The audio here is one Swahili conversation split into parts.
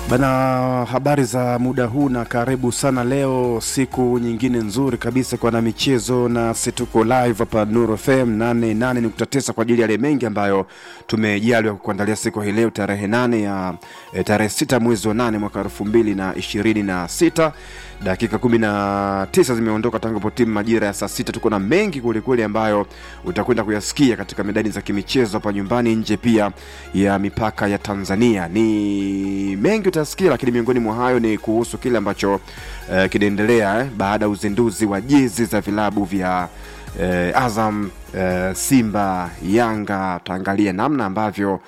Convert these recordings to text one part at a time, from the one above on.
Bana, habari za muda huu na karibu sana. Leo siku nyingine nzuri kabisa kwa na michezo, na situko live hapa Nuru FM 88.9 kwa ajili ya yale mengi ambayo tumejaliwa kukuandalia siku hii leo tarehe nane ya eh, tarehe sita mwezi wa nane mwaka elfu mbili na ishirini na sita dakika kumi na tisa zimeondoka tangu po timu majira ya saa sita. Tuko na mengi kwelikweli ambayo utakwenda kuyasikia katika medani za kimichezo hapa nyumbani, nje pia ya mipaka ya Tanzania. Ni mengi utasikia, lakini miongoni mwa hayo ni kuhusu kile ambacho eh, kinaendelea eh, baada ya uzinduzi wa jezi za vilabu vya eh, Azam eh, Simba, Yanga. Tutaangalia namna ambavyo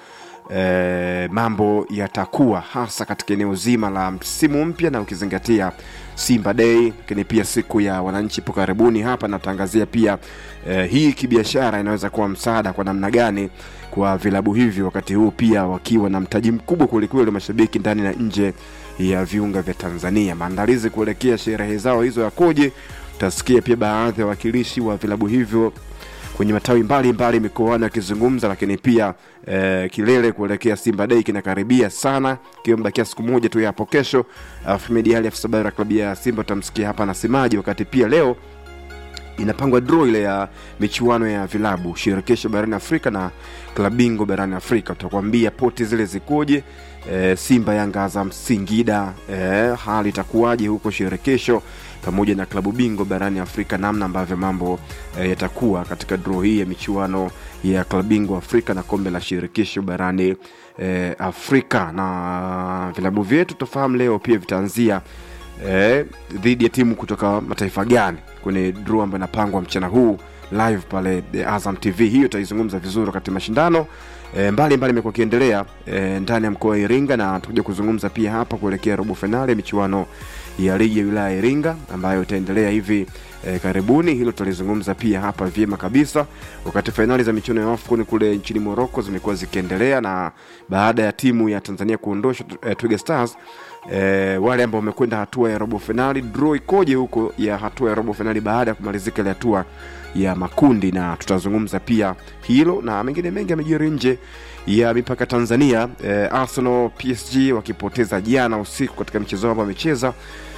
eh, mambo yatakuwa hasa katika eneo zima la msimu mpya na ukizingatia Simba Day, lakini pia siku ya wananchi ipo karibuni hapa. Natangazia pia eh, hii kibiashara inaweza kuwa msaada kwa namna gani kwa vilabu hivyo, wakati huu pia wakiwa na mtaji mkubwa kwelikweli wa mashabiki ndani na nje ya viunga vya Tanzania. Maandalizi kuelekea sherehe zao hizo yakoje? Utasikia pia baadhi ya wawakilishi wa vilabu hivyo kwenye matawi mbalimbali mikoani akizungumza, lakini pia eh, kilele kuelekea Simba Day kinakaribia sana, ikiwa mbakia siku moja tu ya hapo kesho. Ahmed Ali afisa habari wa klabu ya Simba utamsikia hapa anasemaje, wakati pia leo inapangwa draw ile ya michuano ya vilabu shirikisho barani Afrika na klabu bingwa barani Afrika. Tutakwambia poti zile zikoje, e, Simba, Yanga, Azam, Singida, e, hali itakuwaje huko shirikisho pamoja na klabu bingwa barani Afrika, namna ambavyo mambo e, yatakuwa katika draw hii ya michuano ya klabu bingwa Afrika na kombe la shirikisho barani e, Afrika. Na vilabu vyetu tutafahamu leo pia vitaanzia eh, dhidi ya timu kutoka mataifa gani kwenye draw ambayo inapangwa mchana huu live pale eh, Azam TV. Hiyo itaizungumza vizuri wakati mashindano eh, mbalimbali imekuwa ikiendelea eh, ndani ya mkoa wa Iringa, na tutakuja kuzungumza pia hapa kuelekea robo fainali ya michuano ya ligi ya wilaya ya Iringa ambayo itaendelea hivi eh, karibuni. Hilo tutalizungumza pia hapa vyema kabisa, wakati fainali za michuano ya AFCON kule nchini Morocco zimekuwa zikiendelea, na baada ya timu ya Tanzania kuondoshwa eh, Twiga Stars eh, wale ambao wamekwenda hatua ya robo fainali, draw ikoje huko ya hatua ya robo fainali baada ya kumalizika ile hatua ya makundi, na tutazungumza pia hilo na mengine mengi yamejiri nje ya mipaka Tanzania. Eh, Arsenal PSG wakipoteza jana usiku katika mchezo wao ambao wamecheza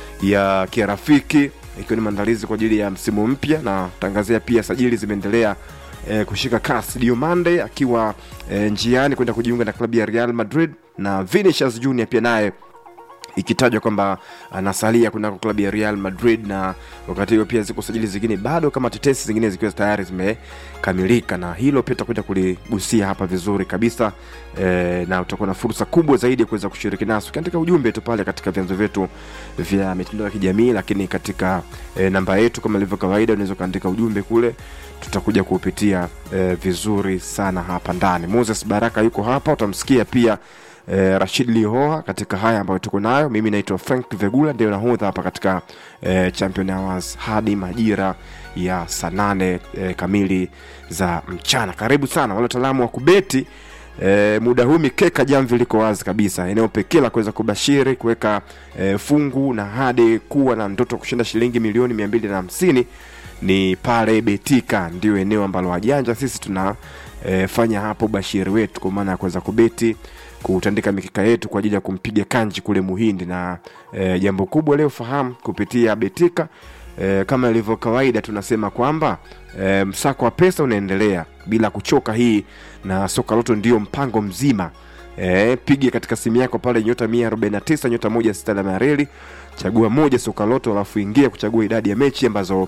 ya kirafiki ikiwa ni maandalizi kwa ajili ya msimu mpya, na tangazia pia sajili zimeendelea eh, kushika kasi. Diomande akiwa eh, njiani kwenda kujiunga na klabu ya Real Madrid na Vinicius Junior pia naye ikitajwa kwamba anasalia kunako klabu ya Real Madrid, na wakati huo pia ziko sajili zingine bado kama tetesi zingine zikiwa tayari zimekamilika, na hilo pia tutakuja kuligusia hapa vizuri kabisa e, na utakuwa na fursa kubwa zaidi ya kuweza kushiriki nasi ukiandika ujumbe tu pale katika vyanzo vyetu vya mitandao ya kijamii, lakini katika e, namba yetu kama ilivyo kawaida, unaweza ukaandika ujumbe kule, tutakuja kuupitia e, vizuri sana hapa ndani. Moses Baraka yuko hapa, utamsikia pia eh, Rashid Lihoa katika haya ambayo tuko nayo. Mimi naitwa Frank Vegula, ndio nahodha hapa katika eh, Champion Hours hadi majira ya saa nane eh, kamili za mchana. Karibu sana wale wataalamu wa kubeti. E, muda huu mikeka jamvi liko wazi kabisa, eneo pekee la kuweza kubashiri kuweka e, fungu na hadi kuwa na ndoto kushinda shilingi milioni mia mbili na hamsini ni pale Betika, ndio eneo ambalo wajanja sisi tunafanya e, hapo bashiri wetu, kwa maana ya kuweza kubeti kutandika mikeka yetu kwa ajili ya kumpiga kanji kule Muhindi. Na e, jambo kubwa leo fahamu kupitia Betika e, kama ilivyo kawaida tunasema kwamba e, msako wa pesa unaendelea bila kuchoka hii, na soka loto ndio mpango mzima. E, pige katika simu yako pale nyota 149 nyota moja sita alama ya reli, chagua moja soka loto, alafu ingia kuchagua idadi ya mechi ambazo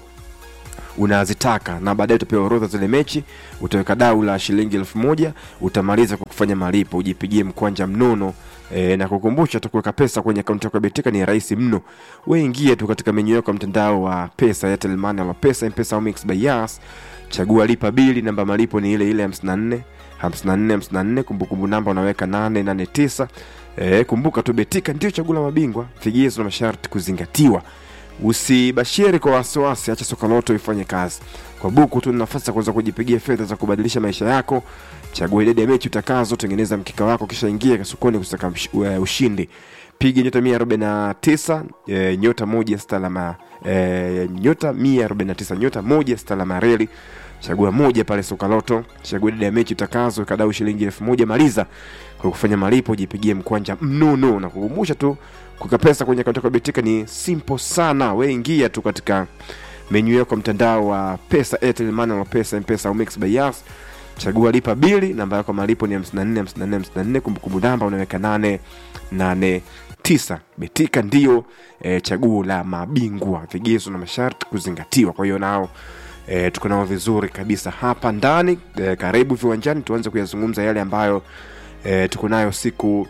unazitaka na baadaye utapewa orodha zile mechi, utaweka dau la shilingi elfu moja utamaliza kwa kufanya malipo, ujipigie mkwanja mnono. E, na kukumbusha tu kuweka pesa kwenye akaunti yako ya Betika ni rahisi mno. Wewe ingia tu katika menyu yako ya mtandao wa pesa ya Telmani ama pesa M-Pesa au Mix by Yas, chagua lipa bili, namba malipo ni ile ile 54 54 54, kumbukumbu namba unaweka 889. E, kumbuka tu Betika ndio chaguo la mabingwa, vigezo na masharti kuzingatiwa. Usibashiri kwa wasiwasi, acha soka loto ifanye kazi. Kwa buku tu, nafasi ya kuweza kujipigia fedha za kubadilisha maisha yako. Chagua idadi ya mechi utakazo, tengeneza mkika wako, kisha ingia sokoni kusaka ushindi. Piga nyota 149 e, nyota moja sita alama e, nyota 149 nyota moja sita alama reli chagua moja pale soka loto, chagua idadi ya mechi utakazo, kadau shilingi elfu moja maliza kwa kufanya malipo jipigie mkwanja mnuno na kukumbusha tu kuweka pesa kwenye akaunti yako ya betika ni simple sana we ingia tu katika menyu yako mtandao wa pesa airtel money au pesa mpesa au mix by Yas chagua lipa bili namba yako ya malipo ni 54 54 54 kumbukumbu namba unaweka 889 betika ndio e, chaguo la mabingwa vigezo na masharti kuzingatiwa kwa hiyo nao e, tuko nao vizuri kabisa hapa ndani e, karibu viwanjani tuanze kuyazungumza yale ambayo e, tuko nayo siku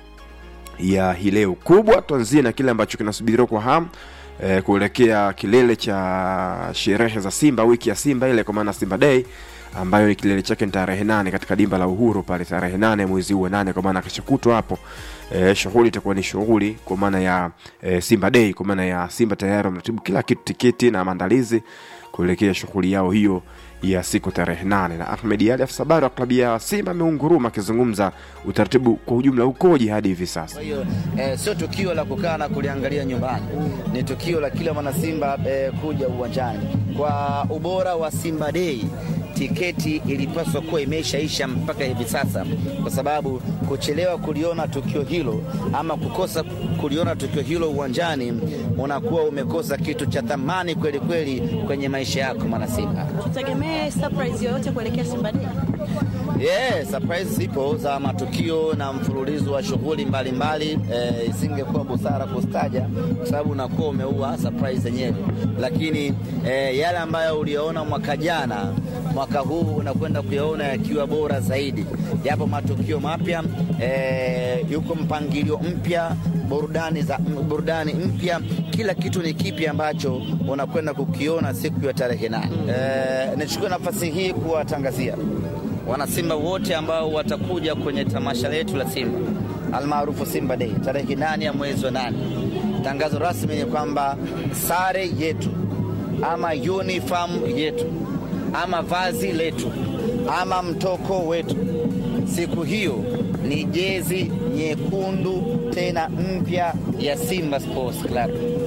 ya hii leo kubwa tuanzie na kile ambacho kinasubiriwa kwa hamu e, kuelekea kilele cha sherehe za simba wiki ya simba ile kwa maana simba day ambayo ni kilele chake ni tarehe nane katika dimba la uhuru pale tarehe nane mwezi huu wa nane kwa maana keshokutwa hapo e, shughuli itakuwa ni shughuli kwa maana ya e, simba day kwa maana ya simba tayari wamratibu kila kitu tiketi na maandalizi kuelekea shughuli yao hiyo ya siku tarehe nane na ahmed ali afisa habari wa klabu ya simba ameunguruma akizungumza utaratibu kwa ujumla ukoje hadi hivi sasa Kwa hiyo eh, sio tukio la kukaa na kuliangalia nyumbani, ni tukio la kila mwanasimba eh, kuja uwanjani. Kwa ubora wa Simba Day, tiketi ilipaswa kuwa imeshaisha mpaka hivi sasa, kwa sababu kuchelewa kuliona tukio hilo ama kukosa kuliona tukio hilo uwanjani, unakuwa umekosa kitu cha thamani kweli kweli kwenye maisha yako mwanasimba. Tutegemee surprise yoyote kuelekea Simba Day. Yeah, surprise zipo za matukio na mfululizo wa shughuli mbalimbali. Eh, isingekuwa busara kustaja kwa sababu unakuwa umeua surprise yenyewe, lakini eh, yale ambayo uliyoona mwaka jana, mwaka huu unakwenda kuyaona yakiwa bora zaidi. Yapo matukio mapya eh, yuko mpangilio mpya burudani za burudani mpya, kila kitu ni kipi ambacho unakwenda kukiona siku ya tarehe nane. Eh, nichukue nafasi hii kuwatangazia wanasimba wote ambao watakuja kwenye tamasha letu la Simba almaarufu Simba Day tarehe nane ya mwezi wa nane. Tangazo rasmi ni kwamba sare yetu ama uniform yetu ama vazi letu ama mtoko wetu siku hiyo ni jezi nyekundu tena mpya ya Simba Sports Club.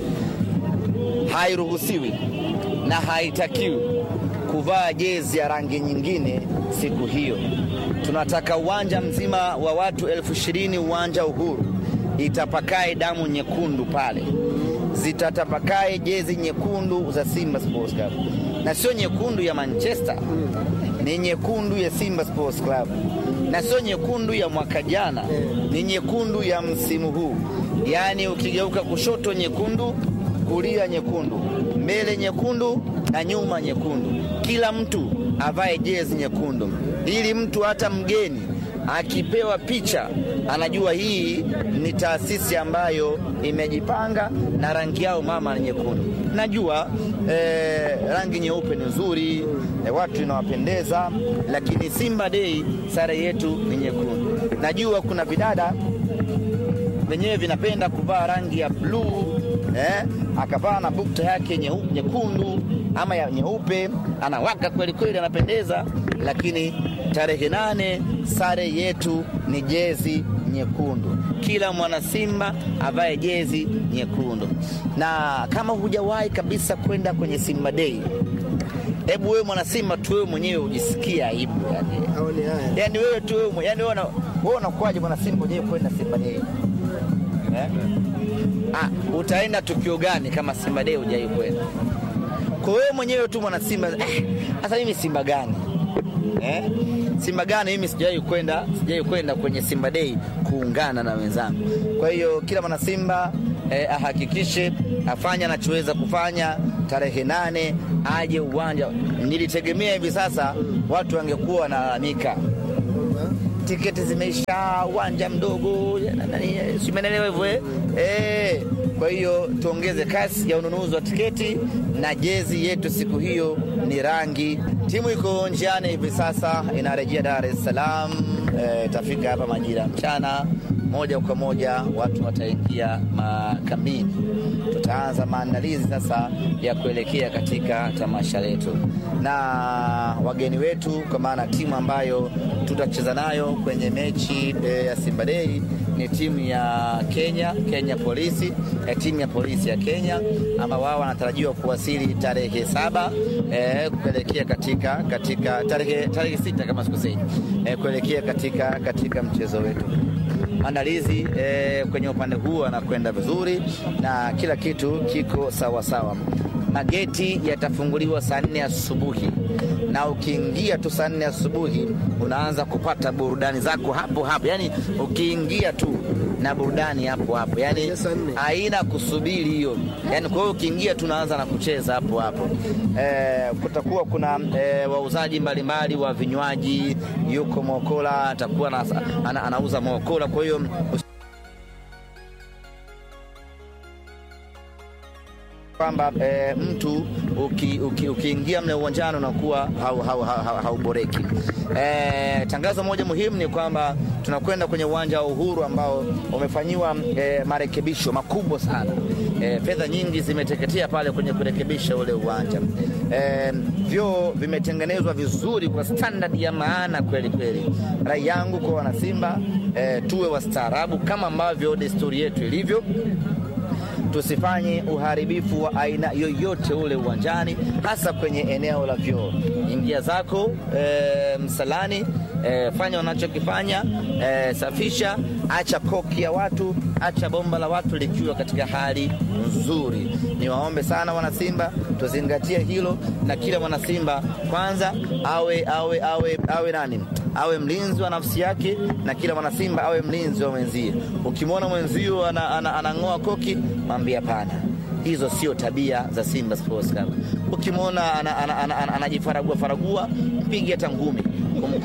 Hairuhusiwi na haitakiwi kuvaa jezi ya rangi nyingine siku hiyo. Tunataka uwanja mzima wa watu elfu ishirini uwanja Uhuru itapakae damu nyekundu pale, zitatapakae jezi nyekundu za Simba Sports Club, na sio nyekundu ya Manchester, ni nyekundu ya Simba Sports Club, na sio nyekundu ya mwaka jana, ni nyekundu ya msimu huu. Yaani ukigeuka kushoto nyekundu, kulia nyekundu, mbele nyekundu na nyuma nyekundu. Kila mtu avae jezi nyekundu, ili mtu hata mgeni akipewa picha anajua hii ni taasisi ambayo imejipanga na rangi yao mama ni nyekundu. Najua eh, rangi nyeupe ni nzuri eh, watu inawapendeza, lakini Simba Day sare yetu ni nyekundu. Najua kuna vidada venyewe vinapenda kuvaa rangi ya bluu eh, akavaa na bukta yake nyeu- nyekundu ama ya nyeupe, anawaka kweli kweli, anapendeza. Lakini tarehe nane sare yetu ni jezi nyekundu, kila mwana Simba avae jezi nyekundu. Na kama hujawahi kabisa kwenda kwenye Simba Day, hebu wewe mwana Simba tu wewe mwenyewe ujisikie aibu yani. Yani wewe tu wewe mwenyewe, yani wewe una- wewe unakuwaje mwana Simba mwenyewe kwenda Simba Day eh? Ah, utaenda tukio gani kama Simba Day hujai kwenda? Kwa wewe mwenyewe tu mwana Simba, eh, sasa mimi Simba gani eh? Simba gani mimi sijai kwenda, sijai kwenda kwenye Simba Day kuungana na wenzangu. Kwa hiyo kila mwana Simba eh, ahakikishe afanye anachoweza kufanya tarehe nane aje uwanja. Nilitegemea hivi sasa watu wangekuwa wanalalamika tiketi zimeisha, uwanja mdogo, na- nani, si umeelewa hivyo eh? Eh, Kwa hiyo tuongeze kasi ya ununuzi wa tiketi na jezi yetu siku hiyo ni rangi. Timu iko njiani hivi sasa inarejea Dar es Salaam, eh, itafika hapa majira ya mchana moja kwa moja watu wataingia makambini. Tutaanza maandalizi sasa ya kuelekea katika tamasha letu, na wageni wetu, kwa maana timu ambayo tutacheza nayo kwenye mechi e, ya Simba Day ni timu ya Kenya, Kenya Polisi, e, timu ya polisi ya Kenya ambao wao wanatarajiwa kuwasili tarehe saba e, kuelekea katika, katika tarehe, tarehe sita kama sikosei, e, kuelekea katika, katika mchezo wetu maandalizi eh, kwenye upande huu anakwenda vizuri na kila kitu kiko sawa sawa. Mageti yatafunguliwa saa nne asubuhi na ukiingia tu saa nne asubuhi unaanza kupata burudani zako hapo hapo, yani ukiingia tu na burudani hapo hapo, yani haina kusubiri hiyo, yani kwa hiyo ukiingia tu unaanza na kucheza hapo hapo. Eh, kutakuwa kuna eh, wauzaji mbalimbali wa vinywaji, yuko Mokola atakuwa na, ana, anauza Mokola, kwa hiyo kwamba e, mtu ukiingia uki, uki mle uwanjani unakuwa hauboreki. hau, hau, hau e, tangazo moja muhimu ni kwamba tunakwenda kwenye uwanja wa Uhuru ambao umefanyiwa e, marekebisho makubwa sana. E, fedha nyingi zimeteketea pale kwenye kurekebisha ule uwanja. E, vyoo vimetengenezwa vizuri kwa standard ya maana kweli kweli. Rai yangu kwa wanasimba e, tuwe wastaarabu kama ambavyo desturi yetu ilivyo tusifanye uharibifu wa aina yoyote ule uwanjani, hasa kwenye eneo la vyoo. Ingia zako e, msalani e, fanya wanachokifanya e, safisha, acha koki ya watu, acha bomba la watu likiwa katika hali nzuri. Niwaombe sana wanasimba, tuzingatie hilo, na kila mwanasimba kwanza awe awe awe awe nani awe mlinzi wa nafsi yake, na kila mwanasimba awe mlinzi wa mwenzie. Ukimwona mwenzio anang'oa ana, ana, ana koki, mwambie hapana, hizo sio tabia za Simba Sports Club. Ukimwona anajifaragua ana, ana, ana, faragua, mpige hata ngumi